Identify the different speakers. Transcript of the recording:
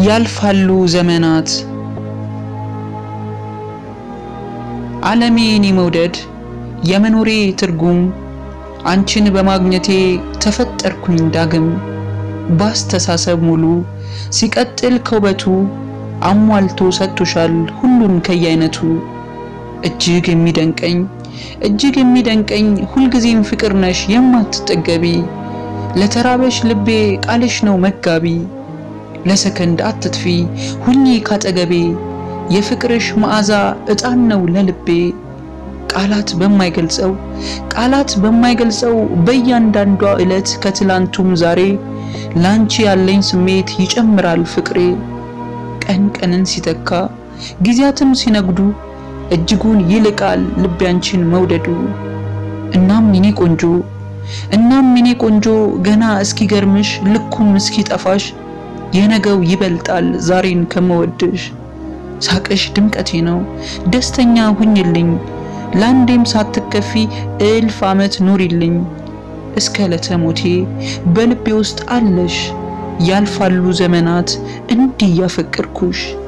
Speaker 1: ያልፋሉ ዘመናት ዓለሜ እኔ መውደድ የመኖሬ ትርጉም አንቺን በማግኘቴ ተፈጠርኩኝ ዳግም ባስተሳሰብ ሙሉ ሲቀጥል ከውበቱ አሟልቶ ሰጥቶሻል ሁሉን ከየአይነቱ እጅግ የሚደንቀኝ እጅግ የሚደንቀኝ ሁልጊዜም ፍቅር ነሽ የማትጠገቢ ለተራበሽ ልቤ ቃልሽ ነው መጋቢ ለሰከንድ አትጥፊ ሁኚ ካጠገቤ የፍቅርሽ መዓዛ ዕጣን ነው ለልቤ ቃላት በማይገልጸው ቃላት በማይገልጸው በእያንዳንዷ ዕለት ከትላንቱም ዛሬ ላንቺ ያለኝ ስሜት ይጨምራል ፍቅሬ ቀን ቀንን ሲተካ ጊዜያትም ሲነጉዱ እጅጉን ይልቃል ልቤ አንቺን መውደዱ እናም የኔ ቆንጆ እናም የኔ ቆንጆ ገና እስኪገርምሽ ልኩም እስኪጠፋሽ የነገው ይበልጣል ዛሬን ከመወድሽ ሳቅሽ ድምቀቴ ነው ደስተኛ ሁኝልኝ ለአንዴም ሳትከፊ እልፍ ዓመት ኑሪልኝ እስከ ዕለተ ሞቴ በልቤ ውስጥ አለሽ ያልፋሉ ዘመናት እንዲህ ያፈቅርኩሽ